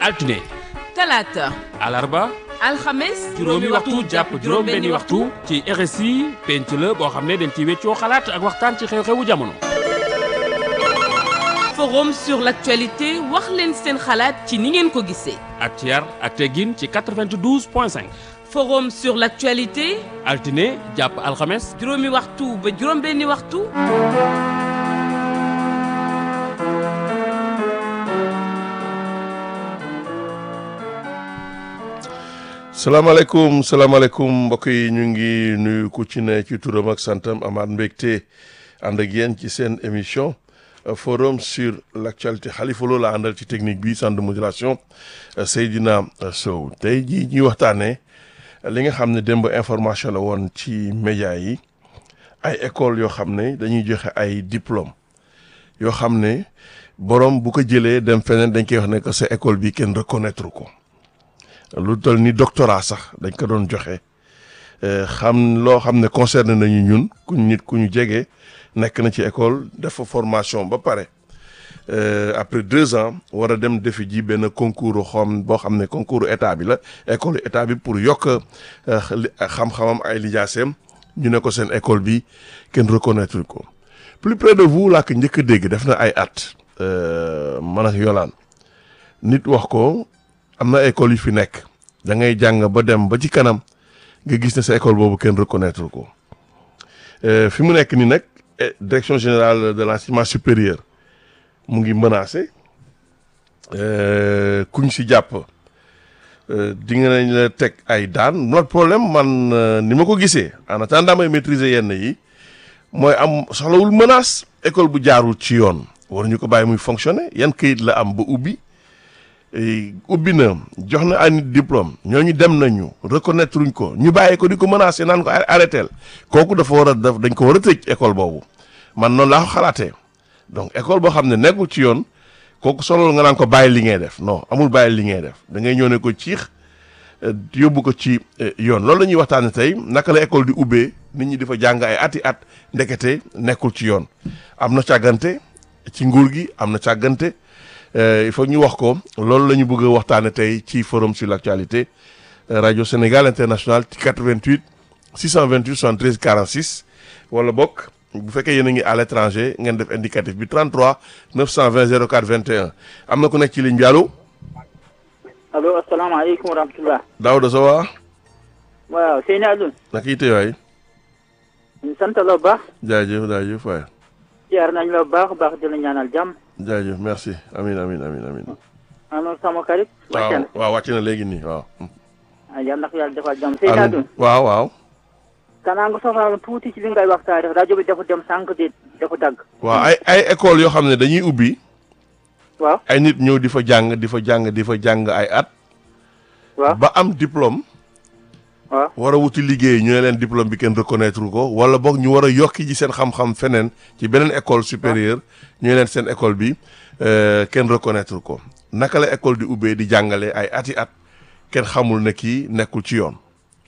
altine talaata alarba alxames juróomi waxtu jàpp juróom-benni waxtu ci RSI penc la boo xam ne dañ ci weccoo xalaat ak waxtaan ci xew-xewu jamono. forum sur l'actualité wax leen seen xalaat ci ni ngeen ko gisee ak ci yar ak teggin ci 92 point 5 forum sur l'actualité altine jàpp alxames juróomi waxtu ba juróom-benni waxtu salaamaaleykum salaamaaleykum mbokk yi ñu ngi nuyu ku ci ne ci turam ak santam amaat mbégte ànd ak yéen ci seen émission forum sur l'actualité Khalifa Lo la àndal ci technique bi centre de modulation Seydina Sow tey jii ñuy waxtaanee li nga xam ne démb information la woon ci média yi ay école yoo xam ne dañuy joxe ay diplôme yoo xam ne borom bu ko jëlee dem feneen dañ koy wax ne que sa école bi kenn reconnaître ko. lu toll ni doctorat sax dañ ko doon joxe xam loo xam ne concerné nañu ñun ku nit ku ñu jege nekk na ci école def fa formation ba pare après deux ans war a dem defi ji benn concours xam boo xam ne concours état bi la école état bi pour yokk xam-xamam ay lijaaseem ñu ne ko seen école bi kenn reconnaître ko plus près de vous laa ko njëkk a dégg def na ay at man ak yolaan nit wax ko am na école yu fi nekk da ngay jàng ba dem ba ci kanam nga gis ne sa école boobu kenn reconnaître ko fi mu nekk ni nag direction générale de l'enseignement supérieur mu ngi menacé kuñ si jàpp di nga nañ la teg ay daan notre problème man ni ma ko gisee en attendant may maîtriser yenn yi mooy am soxlawul menace école bu jaarul ci yoon waruñu ko bàyyi muy fonctionner yan këyit la am ba ubbi ubbi na jox na ay nit diplôme ñooñu dem nañu reconnaître uñ ko ñu bàyyi ko di ko menacé naan ko arrêtel kooku dafa war a def dañ ko war a tëj école boobu man noonu laa ko xalaatee donc école boo xam ne nekkul ci yoon kooku solo nga naan ko bàyyi li ngay def non amul bàyyi li ngay def da ngay ñëw ne ko ciix yóbbu ko ci yoon loolu la ñuy waxtaanee tey naka la école di ubbee nit ñi di fa jàng ay ati at ndekete nekkul ci yoon am na càggante ci nguur gi am na càggante. il faut ñu wax ko loolu la ñu bëgg a waxtaane tey ci forum sur l'actualité rajo Sénégal international ci 88 628 73 46 wala bokk bu fekkee yéen a ngi à l'étranger ngeen def indicatif bi 33 920 04 21 am na ku nekk ci ligne bi allo. allo asalaamaaleykum wa rahmatulah. Daouda Sowa. waaw Seyni Alioune. naka yitte waay. ñu sant la bu baax. jaajëf jaajëf waay. jaar nañ la bu baax baax di la ñaanal jàmm. jaajëf merci amin amin amin amin alors sama xarit. wàcc na waaw wàcc na léegi nii waaw. ah yal na ko yàlla defal jàmm Seyni Alioune. waaw waaw. kanaa nga soxla tuuti ci li ngay waxtaanee rajo bi dafa dem sànq di dafa dagg. waaw ay ay école yoo xam ne dañuy ubbi. waaw ay nit ñëw di fa jàng di fa jàng di fa jàng ay at. waaw ba am diplôme. waaw war a wuti liggéey ñu ne leen diplôme bi kenn reconnaître ko wala boog ñu war a yokki ji seen xam-xam feneen ci beneen école supérieure ñu ne leen seen école bi kenn reconnaître ko naka la école di ubbee di jàngale ay ati at kenn xamul ne kii nekkul ci yoon.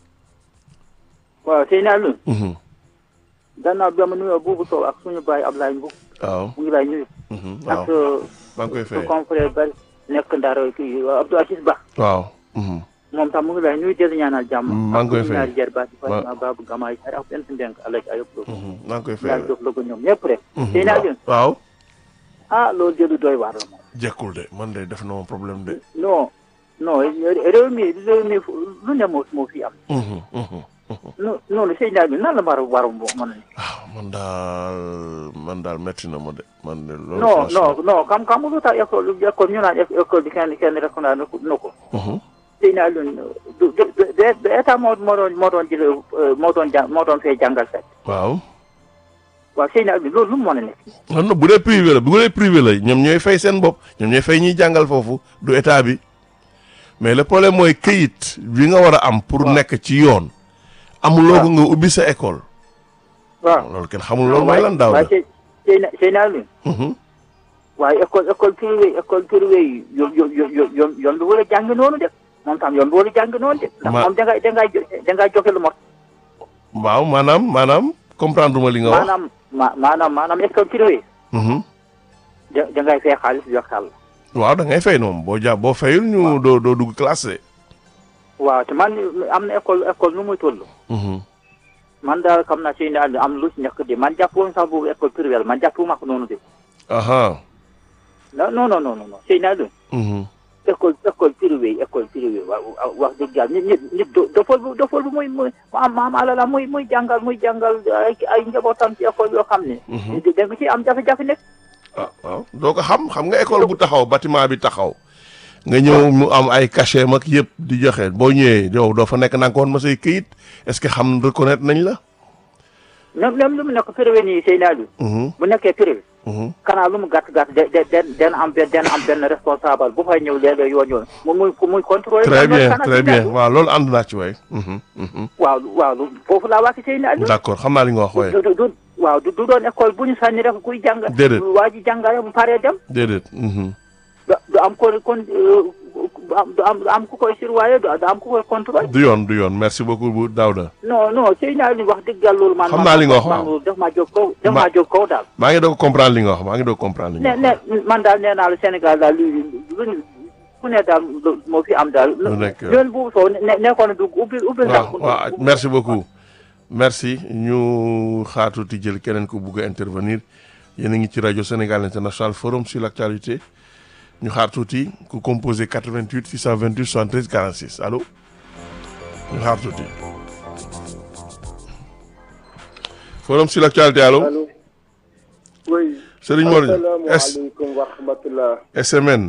waaw Seyni Alioune. gannaaw bi ma nuyoo buubu Sow ak suñu baay Ablaye Mbow. waaw mu ngi lay nuyu. waaw ak maa ngi koy fay su confrère bari nekk Ndar kii Abdou Aziz Ba. waaw. moom tam mu ngi lay nuyu di la ñaanal jàmm. maa ngi koy fay ñaari jër baati waaw Fatima Babou Gamaay Xar ak benn ndenk Alaj Ayop Lo. maa ngi koy fay yàlla jox la ko ñoom ñëpp rek. Seyni Alioune waaw. ah loolu de lu doy waar la moom. jekkul de man de def na ma problème de. non non réew mi réew mi lu ne moo moo fi am. non non Seyni Alioune nan la war a war a mën a. ah man daal man daal metti na ma de man de. loolu non franchement. non non xam xam lu tax école école ñu naan école bi kenn kenn rek naa na ko. Seyni Alioune du du du état moo moo doon moo doon jël moo doon jàng moo doon fee jàngal fekk. waaw. waaw Seyni Alioune loolu lu mu mën a nekk. non non bu dee privé la bu dee privé la ñoom ñooy fay seen bopp ñoom ñooy fay ñuy jàngal foofu du état bi mais le problème mooy këyit bi nga war a am. pour nekk ci yoon. amuloo ko nga ubbi sa école. waaw loolu kenn xamul loolu mooy lan daaw la. waaye Seyni Seyni Alioune. waaye école école privée école privée yi yoon yoon yoon yoon yoon bi war a jàng noonu de moom tam yoon bi war a jàng noonu de. ndax Ma- moom dangay dangay jo dangay joxe lu mot. waaw maanaam maanaam comprendre ma li nga wax. maanaam ma maanaam maanaam école privée Mhm. da dangay fay xaalis jox xàll. waaw da ngay fay noonu boo ja boo fayul ñu doo doo dugg classe waaw te man am na école école nu muy toll. de. man daal xam naa si ne am lu si nekk de man jàpp woon sax boobu école privée la man jàpp ma ko noonu de. aha non non non non non sëy naa doon. mhm. école école privée école privée wa wa- wax dëgg yàlla nit nit nit do dofol bu dofol bu muy muy am am alala muy muy jàngal muy jàngal ay ay njabootam ci école yoo xam ne. da nga ci am jafe-jafe nekk. ah waaw doo ko xam xam nga école bu taxaw bâtiment bi taxaw nga ñëw mu am ay cachet mag yëpp di joxe boo ñëwee yow doo fa nekk na nga ko woon ma say këyit est-ce que xam reconnaître nañ la. même même lu mu nekk privé nii sëy naa doon. Mhm, bu nekkee privé. mhm. kanaa lu mu gàtt gàtt de de de den am benn den am benn responsable bu fay ñëw léeg-léeg yoon yoon mu muy muy contrôler. très bien kanaa très sëy naa bien doon. waaw loolu ànd naa ci waay. Mhm, mhm. waaw waaw lu- foofu laa wàcc sëy naa doon. d'accord xam naa li nga wax waay du du du waaw du du doon école bu ñu sànni rek kuy jàng. Déedéet. waa ji jàngale bu paree dem. déedéet. mhm. du du am kon kon du am du am du am ku koy surveiller du am ku koy contrôler. du yoon du yoon merci beaucoup bu Daouda non non sëy naa ni wax dëgg yàlla loolu man. Xam naa li nga wax, man waaw. loolu daf maa jóg kaw daf Ma- maa jóg kaw daal. maa ngi doog comprendre li nga wax maa ngi doog comprendre li nga ne wax. ne man daal nee naa la Sénégal daal lu lu ku ne daal lu- moo fi am daal. Lu nekk yoon bu soo ne nekkoon na dugg ubbi ubbi. waaw waaw merci beaucoup merci ñu xaatuti jël keneen ku bugg a intervenir yéen a ngi ci rajo Sénégal International Forum sur l'actualité ñu xaar tuuti ku composé 88 628 73 46 allo ñu xaar tuuti Forum sur l'actualité allo allo oui Serigne Mor S asalaamaaleykum wa rahmatullah SMN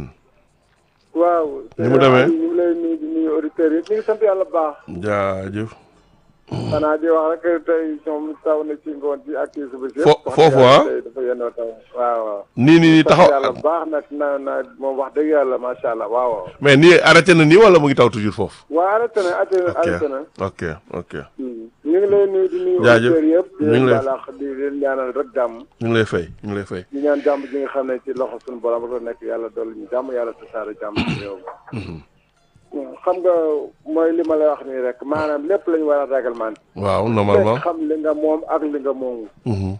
waaw Ni mu demee? ñu ngi lay nuyu di nuyu auditeurs yi ñu ngi sant yàlla bu baax jaajëf xanaa di wax rek tey ñoom taw na ci ngoon ci ak ci suba si Fo- wax foofu, dëgg yàlla ah? tey dafa yendoo taw waaw waaw nii nii nii sant yàlla taxaw bu baax nag na na moom wax dëgg yàlla macha allah waaw waaw mais nii arrêté na nii wala mu ngi taw toujours foofu waaw arrêté na arrêté na ok arrêté na ok ok Hmm. ñu ngi lay nuyu di nuyu Jaajëf. auditeurs yëpp di ñu ngi leen lay- balax di leen ñaanal rek jàmm ñu ngi lay fay ñu ngi lay fay di ñaan jàmm ji nga xam ne ci loxo suñu borom rek la nekk yàlla dolli ñu jàmm yàlla tasaare jàmm ci réew mi xam nga mooy li ma lay wax nii rek maanaam lépp lañu war a réglementé waaw normalement fekk xam li nga moom ak li nga moomu Mhm.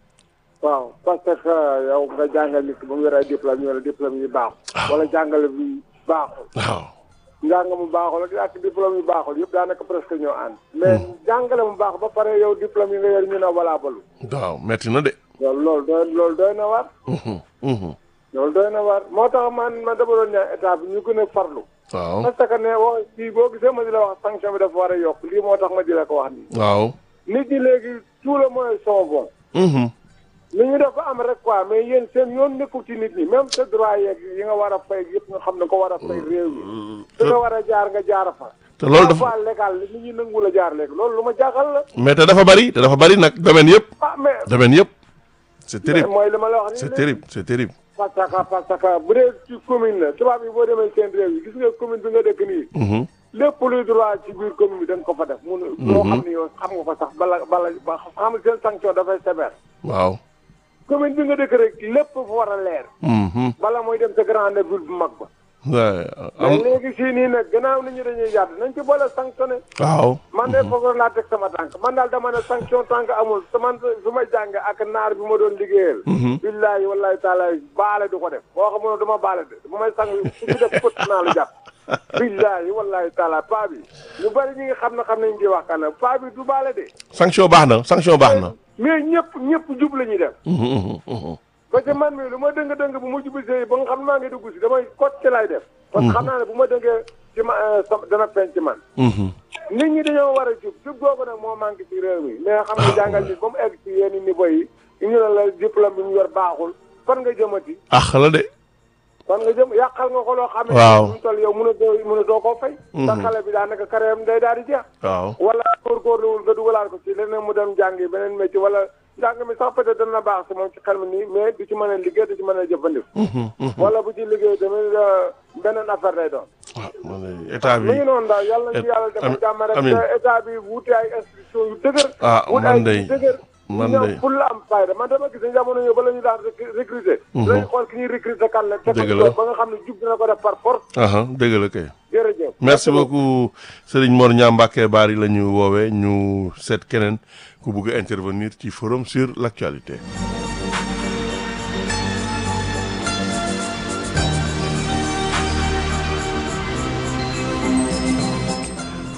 waaw parce que yow nga jàngal nit ki ba mu yor ay diplôme ñu wala diplôme yi baaxul wala jàngale bi baaxul waaw njàng mu baaxul ak ak diplôme yu baaxul yëpp daanaka presque ñoo ànd mais jàngale mu baax ba pare yow diplôme yi nga yor ñu ne valable waaw metti na de loolu loolu doy loolu doy na war Mhm. Mhm. loolu doy na war moo tax man man dama doon ñaan état bi ñu gën a farlu waaw parce que ne wax fii boo gisee ma di la wax sanction bi dafa war a yokk lii moo tax ma di la ko wax nii waaw nit ñi léegi tout le moyen sont bons Mhm. li ñu def ba am rek quoi mais yéen seen yoon nekkul ci nit ñi même sa droit yeeg yi nga war a fay yëpp nga xam ne ko war a fay réew yi fi nga war a jaar nga jaar fa te loolu dafa fois légal li nit ñi nanguwul a jaar léegi loolu lu ma jaaxal la mais te dafa bari te dafa bari nag domaine yëpp ah mais domaine yëpp c'est terrible mooy li ma la wax nii c'est léegi. terrible c'est terrible parce que parce que bu dee ci commune la tubaab yi boo demee seen réew yi gis nga commune bi nga dëkk nii Mhm. lépp luy droit ci biir commune bi da nga ko fa def mun loo xam ne yow xam nga ko sax bala bala ba xam nga seen sanction dafay sévère waaw commune bi nga dëkk rek lépp fa war a leer Mhm. bala mooy dem sa grande ville bu mag ba Ouais, mais am léegi sii nii nag gannaaw nit ñi dañuy yàdd nañ ci boole sanctionné waaw man de foofu laa teg sama tànk man daal dama ne sanction tànk amul te man su ma jàng ak naar bi ma doon liggéeyal billaahi wallaahi taala baale du ko def boo xamoon dama baale de bu may sang su ci def fët naa lu jàpp billaahi wallaahi taala paa bi ñu bari ñi nga xam ne xam nañ di wax kan paa bi du baale de sanction baax na sanction baax na mais ñëpp ñëpp jub la ñuy def Mhm, mhm, mhm. parce que man mii lu ma dëng dëng bu ma jubisee ba nga xam ne maa ngi dugg si damay kot ci lay def parce que xam naa ne bu ma dëngee ci ma sama dana feeñ ci man Mhm. nit ñi dañoo war a jub jub googu nag moo manqué ci réew mi mais xam nga jàngal nit ba mu egg ci yenn niveau yi ñu ne la diplôme bi mu yor baaxul fan nga jëmati ax la de fan nga jëm yàqal nga ko loo xam ne Waaw. mu toll yow mun a doo mun a doo koo fay sa xale bi daanaka carrière day daal di jeex waaw wala góorgóorluwul nga dugalaat ko ci leneen mu dem jàngi beneen métier wala njàng mi sax peut-être dana baax si moom ci xel mi nii mais du ci mën a liggéey du ci mën a jëfandiku wala bu ci liggéey tamit euh, beneen affaire lay doon ah man de état bi mi ngi noonu daal yàlla ci yàlla dafa Ami- jàmm rek amiin. te état bi wuute ay institution yu dëgër Ah, wut man ay de- yu dëgër man ñoom de- pour la am fayda man dama gis ne jamono yooyu ba la ñu daan recru- recruter dañu xool ki ñuy recruter kan la teg ko Dëgg la. ba nga xam ne jub dina ko def par force aha dëgg la kay jërëjëf merci beaucoup Serigne Mor Niang Mbacké Bari la ñu woowee ñu seet keneen ku bugg a intervenir ci forum sur l'actualité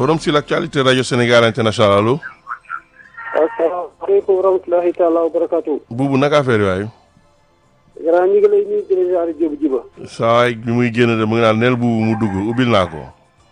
forum sur l'actualité radio Sénégal international allo. asalaamaaleykum wa rahmatulahi taala wa barakaatu. buubu naka affaire yi waaye. grand ñi ngi lay nuyu di la ziare Diop Jiba. saa waay bi muy génn de mu ngi naan neel buubu mu dugg ubbil naa ko.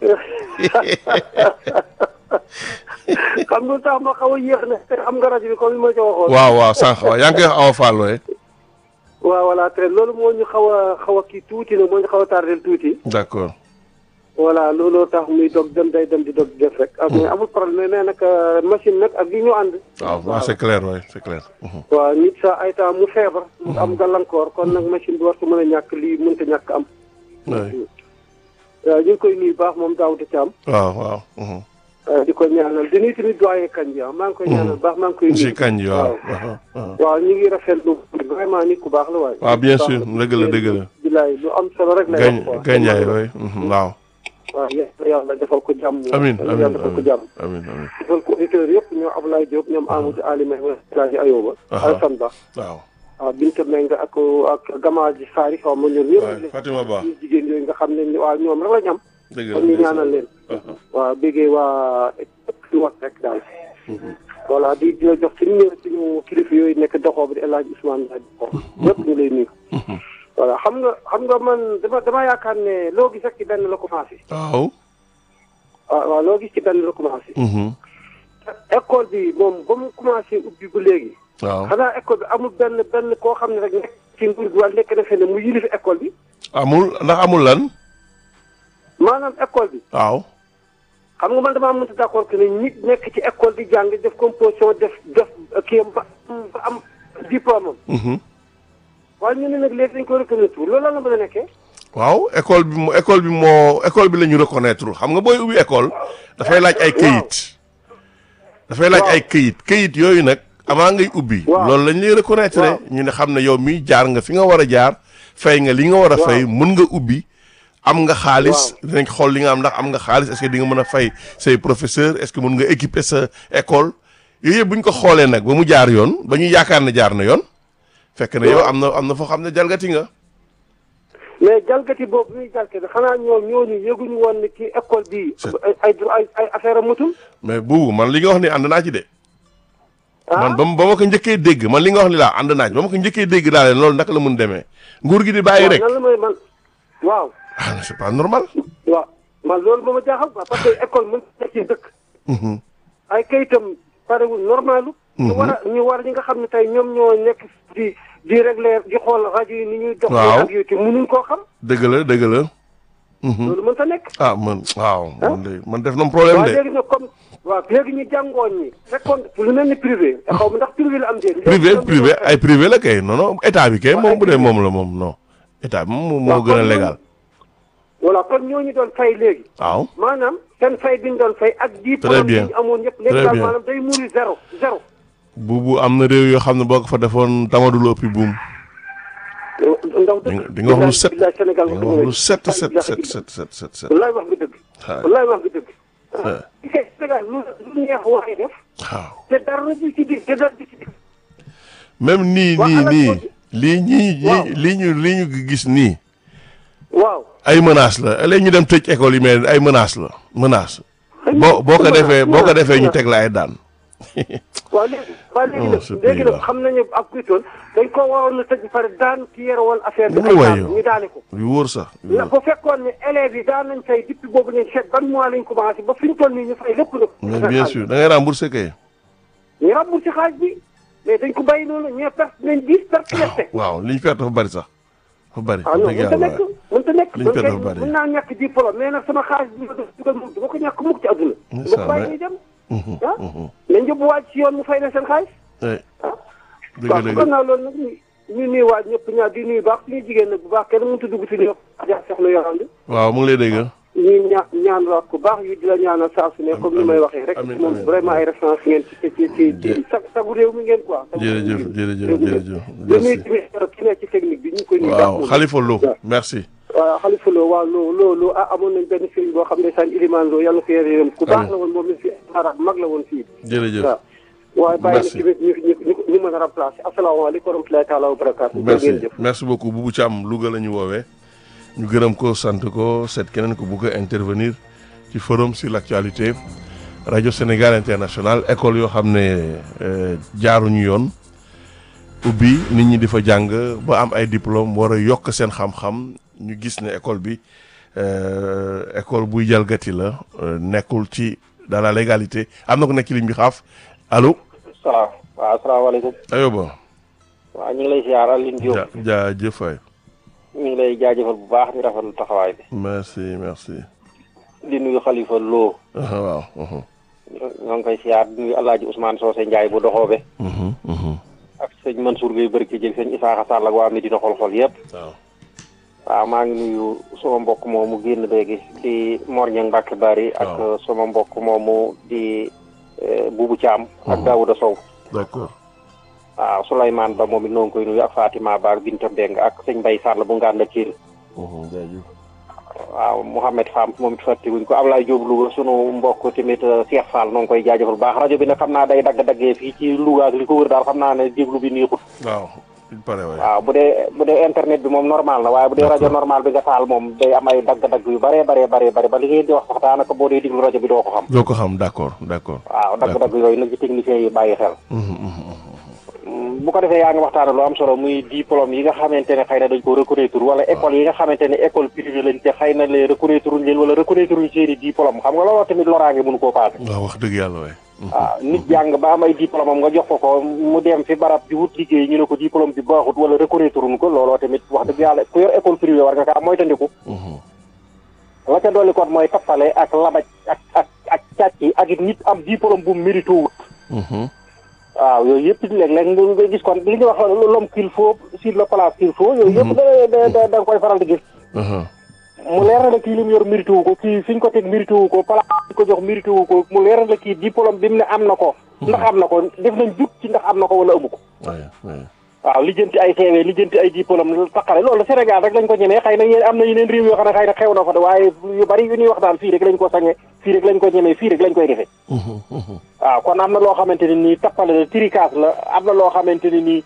xam nga tax ma xaw a yéex na te xam nga rajo bi comme ni ma ci waxoon. waaw waaw sànq waaw yaa ngi koy wax Awa Fall waaye. waaw voilà très loolu moo ñu xaw a xaw a kii tuuti nag moo ñu xaw a tardel tuuti. d'accord. voilà looloo tax muy dog dem day dem di dog di def rek. ak mais amul problème mais nag machine nag ak li ñu ànd. waaw waaw c'est clair waaye c'est clair. Mhm. waaw nit sa ay temps mu feebar. mu am gàllankoor kon nag machine bi war su mën a ñàkk lii mënta ñàkk am. oui. waaw ñu ngi koy nuyu baax moom Daouda Thiam. waaw waaw. mhm. di ko ñaanal di nuyu tamit doyen Kandji ah maa ngi koy ñaanal baax maa ngi koy nuyu. monsieur Kandji waaw. waaw. waaw ñu ngi rafetlu vraiment nit ku baax la waaye. waaw bien sûr dëgg la dëgg la. bilaay lu am solo rek la gañ wax quoi. gañaay waay. mhm, waaw. waaw yàlla yàlla defal ko jàmm. amiin yàlla amiin defal ko jàmm. amiin amiin. defal ko auditeurs yëpp ñoom Abdoulaye Diop ñoom Amadou Ali May Alaaji Ayoba. Aha. Alassane Ba. waaw. waaw Binta Mbengue ak ak Gamaa ji Saari xaw ma ñoom waay ñëpp. Fatima Ba ñu jigéen yooyu nga xam ne ni waaw ñoom rek la ñu am. dëgg la kon ñu ñaanal leen. Aha. waaw béggee waa di wax rek daal. voilà di di la jox ci numéro suñu kilifa yooyu nekk doxoo bi di El Hadj Ousmane Ndiaye doxoo. ñëpp ñu lay nuyu. voilà xam nga xam nga man dama dama yaakaar ne loo gis rek ci benn la commencé. waaw. waaw waaw loo gis ci benn la commencé. mhm, école bi moom ba mu commencé ubbi ba léegi. waaw. xanaa école bi amul benn benn koo xam ne rek nekk ci nguur gi wala nekk na fenn mu yilif école bi. amul ndax amul lan. maanaam école bi. waaw. xam nga man damaa mënta d'accord que ne nit nekk ci école di jàng def composition def def kii am ba ba am diplôme am. mhm. waaye ñu ne nag léegi dañ ko reconnaître loolu lan la mën a nekkee. waaw école bi mo école bi moo école bi la ñu reconnaître xam nga booy ubbi école dafay laaj ay këyit dafay laaj ay këyit këyit yooyu nag avant ngay ubbi Waaw. loolu lañ lay reconnaître Waaw. ñu ne xam ne yow mi jaar nga fi nga war a jaar fay nga li nga war a fay mën nga ubbi am nga xaalis dinañ xool li nga am ndax am nga xaalis est-ce que di nga mën a fay say professeur est-ce que mën nga équiper sa école yooyu yëpp bu ñu ko xoolee nag ba mu jaar yoon ba ñu yaakaar ne jaar na yoon fekk na yow Waaw. am na am na foo xam ne jalgati nga mais jalgati boobu ñuy jalgati xanaa ñoom ñooñu yëguñu woon ne kii école bii. C'est- ay ay ay ay affaire am mutul. mais buubu man li nga wax ni ànd naa ci de ah man ba ma ba ma ko njëkkee dégg man li nga wax ni laa ànd naa ci ba ma ko njëkkee dégg daal loolu naka la mun demee nguur gi di bàyyi waaw rek nan la may man waaw. ah mais c'est pas normal. waaw man loolu moo ma jaaxal quoi parce que école mën na ci dëkk. Mhm. ay kayitam parewul normalu ñu war a ñu war ñi nga xam ne tey ñoom ñoo nekk di di régler di xool rajo yi ni ñuy dox Waaw. ak yooyu te mënuñ koo xam dëgg la dëgg la. Mhm. loolu mën ta nekk ah man waaw man de man def na mu problème waaw de léegi nag comme waaw léegi ñu jàngoon ñi fekkoon lu mel ni privé te xaw ma ndax privé la am déet privé privé ay privé la kay non non état bi kay moom bu dee moom la moom non état bi moom moo Waaw, gën a kon légal voilà kon ñooñu doon fay léegi waaw maanaam seen fay bi ñu doon fay ak Très diplôme bien. yi ñu amoon yëpp Très léegi daal bien. maanaam day muri zéro zéro buubu am na réew yoo xam ne boo ko fa defoon tamadul ëppi buum ndaw di nga di nga wax lu set billaay Sénégal di nga wax lu set set set set set set set wallaay wax nga dëgg waaw wallaay wax nga dëgg waaw Sénégal lu lu neex waaye def waaw te dara du ci dig te dara du ci dig même nii Waa nii alal nii boobu- lii ñii Waaw. ñii lii ñu lii ñu gis nii waaw ay menaces la léegi ñu dem tëj école yi mais ay menaces la menace boo boo ko menace, defee boo ko menace, defee ñu menace. teg la ay daan waaw léegi waaw léegi Oh, nag ce léegi nag pays-là. xam nañu ak kuitoon dañ ko waroon na tëj pare daan ki yore woon affaire bi Mu ay waay daan yow. ñu daane ko yu wóor sax yu la wóor. bu fekkoon ne élèves yi daan nañ fay depuis boobu nañ seet ban mois lañ commencé ba fi ñu toll nii ñu fay lépp mais nag bien sûr da ngay rembourser kay ñu remboursé xaaj bi mais dañ ko bàyyi noonu ñee perte nañ dix perte perte waaw li ñu perte dafa bari sax dafa bari ah non dëgg mënta yàlla nekk waaye. mënta nekk Liñ man perte kay dafa bari. mën naa ñàkk diplôme mais nag sama xaalis bi ma doon dugal moom dama ko ñàkk mukk ci àdduna dama ko bàyyi ñuy dem Mhm, ah mhm. nañ yóbbu waaj ci yoon mu fay leen seen xaalis Eh, ah dëgg waaw dëgg kon naa loolu nag ñu ñu nuyu waaj ñëpp ñaar di nuyu baax suñu jigéen nag bu baax kenn mënut a dugg si ñëpp ja soxna yorandi waaw mu ngi lay dégg ñu ñaa ñaan wax ku baax yu di la ñaanal saa su ne comme ni may waxee rek amiin, moom amiin. vraiment ay référence ngeen ci ci ci ci Jë- sa sagu réew mi ngeen quoi sagu jërëjëf réew mi. jërëjëf Réew mi ngeen. jërëjëf di nuyu merci tamit ki nekk ci technique bi ñu ngi koy nuyu baax waaw moom. Khalifa Lo waaw. merci waaw xalifa loo waaw loo loo loo ah amoon nañ benn sëriñ boo xam ne saan ilimaan loo yàlla ko yore yërëm ku baax Amiin. la woon moom la fi arab mag la woon fii jërëjëf waaw waaye bàyyi na Merci. tamit ñu ñu ñu ñu mën a remplacer asalaamaaleykum wa rahmatulahi taala wa barakaatu jërë merci ngeen jëf merci beaucoup Boubou Thiam Louga la ñu woowee ñu gërëm ko sant ko seet keneen ko bugg a intervenir ci forum sur l'actualité rajo Sénégal international école yoo xam ne euh, jaaruñu yoon ubbi nit ñi di fa jàng ba am ay diplôme war a yokk seen xam-xam ñu gis ne école bi euh, école buy jalgati la euh, nekkul ci dans la légalité am na ko nekk ci ligne bi xaaf allo salaam waaw asalaamaaleykum ayoba waaw ñu ngi lay ziar Aline Diop ja jaajëf waay ñu ngi lay jaajëfal bu baax di rafetlu taxawaay bi merci merci di nuyu Khalifa Lo ah, waaw uhum, ñoo ngi koy ziar di nuyu El Hadj Ousmane Socé Ndiaye bu doxoobe uhum, uhum. ak sëñ Mansour Gueye Barke jël sëñ Isaaxa Sall ak waa Medina xol-xol yëpp waaw waaw maa ngi nuyu sama mbokk moomu génn léegi di Mor Niang Mbacke Bari ak Waaw. sama mbokk moomu di eh, Boubou Thiam ak Daouda Sow d'accord waaw Souleymane Ba moom it noo ngi koy nuyu ak Fatima Ba ak Binta Mbeng ak sëñ Mbaye Sall bu ngaan la kiir uhum, jaajëf waaw Mouhamed Fam moom it fàttewuñ ko Ablaye Diop Louga sunu mbokk tamit euh, Cheikh Fall noo ngi koy jaajëfal bu baax rajo bi nag xam naa day dagg-daggee fii ci Louga ak li ko wër daal xam naa ne déglu bi neexut waaw il paraît waay waaw bu dee bu dee internet bi moom normal na waaye bu dee rajo normal bi nga taal moom day am ay dagg-dagg yu bëree bëree bëree bëri ba li ngeen di wax sax daanaka boo dee déglu rajo bi doo ko xam doo ko xam d'accord d'accord waaw dagg-dagg yooyu nag ci techniciens yi bàyyi xel uhum, uhum, uhum. Mm, bu ko defee yaa ngi waxtaane lu am solo muy diplôme yi nga xamante ne xëy na dañ ko reconnaître wala école yi nga xamante ne école privée lañ te xëy na les reconnaître uñ leen wala reconnaître uñ seeni diplôme xam nga looloo tamit loraange mënu koo paase waaw wax dëgg yàlla waay uhum. waaw nit jàng ba am ay diplôme am nga jox ko ko mu dem fi barab di wut liggéey ñu ne ko diplôme bi baaxut wala reconnaître uñ ko looloo tamit wax dëgg yàlla ku yor école privée war nga kaa moytandiku uhum. la ca dolli kon mooy tappale ak labaj ak ak ak càcc yi ak it nit am diplôme bu mérité wut uhum. waaw yooyu yëpp léeg-léeg nga nga gis kon li ñuy wax l'homme qu'il faut sur le place qu'il faut yooyu yëpp da da da da nga koy faral di gis uhum. mu leer na la kii li mu yor mérité wu ko kii fi ñu ko teg mérité wu ko place bi ko jox mérité wu ko mu leer na la kii diplôme bi mu ne am na ko ndax am na ko def nañ jut ci ndax am na ko wala amu ko waay waay waaw lijjanti ay CV lijjanti ay diplôme taqale loolu Sénégal rek lañ ko ñemee xëy na yéen am na yeneen réew yoo xam ne xëy na xew na fa de waaye yu bari yu ñuy wax daal fii rek lañ ko sañe fii rek lañ ko ñemee fii rek lañ koy defee uhum, uhum. waaw kon am na loo xamante ne nii tappale la tricas la am na loo xamante ne nii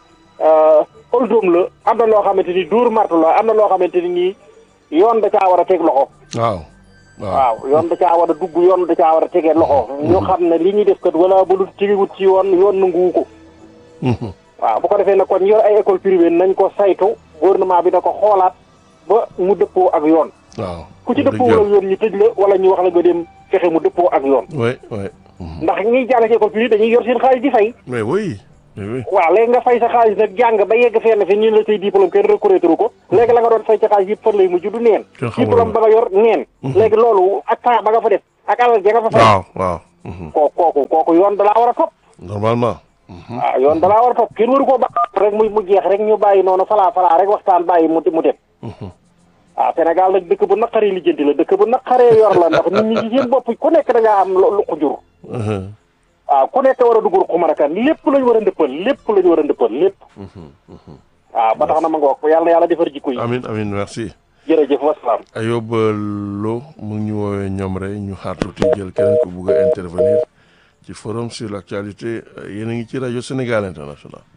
oldom la am na loo xamante ni dóor martu la am na loo xamante ne nii yoon da caa war a teg loxo waaw waaw waaw yoon da caa war a dugg yoon da caa war a tegee loxo ñu xam ne li ñuy def kat wala bu dul tegewut ci yoon yoon nanguwu ko uhum. waaw bu ko defee nag kon yor ay école privée nañ ko saytu gouvernement bi da ko xoolaat ba mu dëppoo ak yoon waaw ku ci wax dëgg dëppoo ak yoon ñu tëj la wala ñu wax la nga dem fexe mu dëppoo ak yoon waay waay uhum. ndax ñiy jàng ci école privée dañuy yor seen xaalis di fay mais oui mais oui waaw léegi nga fay sa xaalis nag jàng ba yegg fenn fi ñu la say diplôme kenn reconnaître ko léegi la nga doon fay sa xaalis yëpp fan lay mujj du neen Kenn xamul diplôme ba nga yor neen léegi loolu ak temps ba nga fa def ak alal ja nga fa fay waaw waaw uhum. koo kooku kooku yoon dalaa war a topp normalement uhum. waaw yoon dalaa war a topp kenn waru koo ba rek muy mu jeex rek ñu bàyyi noonu falaa falaa rek waxtaan bàyyi mu mu dem uhum. waaw Sénégal nag dëkk bu naqaree lijjanti la dëkk bu naqaree yor la ndax nit ñi ci seen bopp ku nekk da ngaa am lu ko jur uhum. waaw ku nekk war a dugg ruq marakan lépp lañu war a ndëppal lépp lañu war a ndëppal lépp uhum. uhum. waaw ba tax na ma nga wax ko yàlla na yàlla defar jikko yi amin amin merci jërëjëf wasalaam Ayoba Lo mu ngi ñu woowee ñoom rek ñu xaar tuuti jël keneen ku bugg a intervenir ci forum sur l'actualité yéen a ngi ci rajo Sénégal international